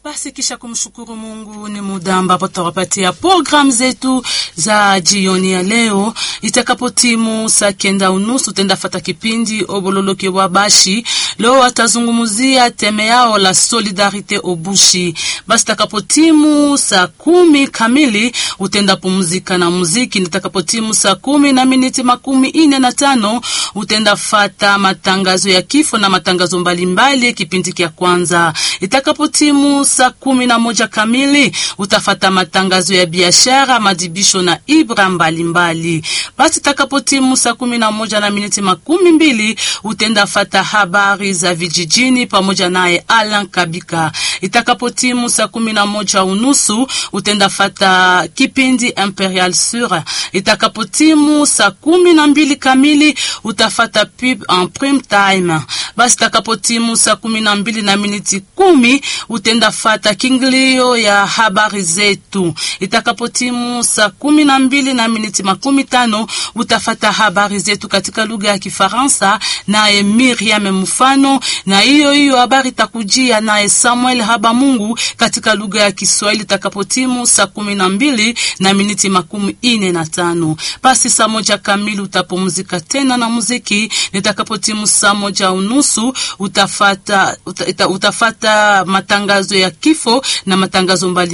Basi kisha kumshukuru Mungu, ni muda ambapo tutawapatia programu zetu za jioni ya leo. Itakapotimu saa kenda unusu tenda fata kipindi obololoke wa bashi. Leo atazungumzia teme yao la solidarite obushi. Basi itakapotimu saa kumi kamili utenda pumzika na muziki. Nitakapotimu saa kumi na miniti makumi ine na tano utenda fata matangazo ya kifo na matangazo mbalimbali kipindi kia kwanza. Itakapotimu saa kumi na moja kamili utafata matangazo ya biashara, madibisho na ibra mbalimbali. Basi itakapotimu saa kumi na moja na miniti makumi mbili utenda fata habari za vijijini pamoja naye Alan Kabika. Itakapotimu saa kumi na moja unusu utenda fata kipindi Imperial Sur. Itakapotimu saa kumi na mbili kamili utafata pub en prime time. Basi itakapotimu saa kumi na mbili na miniti kumi utenda fata kingilio ya habari zetu. Itakapotimu saa kumi na mbili na miniti makumi tano utafata habari zetu katika lugha ya Kifaransa naye Miriam Mfano, na hiyo hiyo habari takujia naye Samuel Habamungu katika lugha ya Kiswahili itakapotimu saa kumi na mbili na miniti makumi ine na tano. Basi saa moja kamili utapumzika tena na muziki. Nitakapotimu saa moja unusu utafata, uta, utafata matangazo ya kifo na matangazo mbali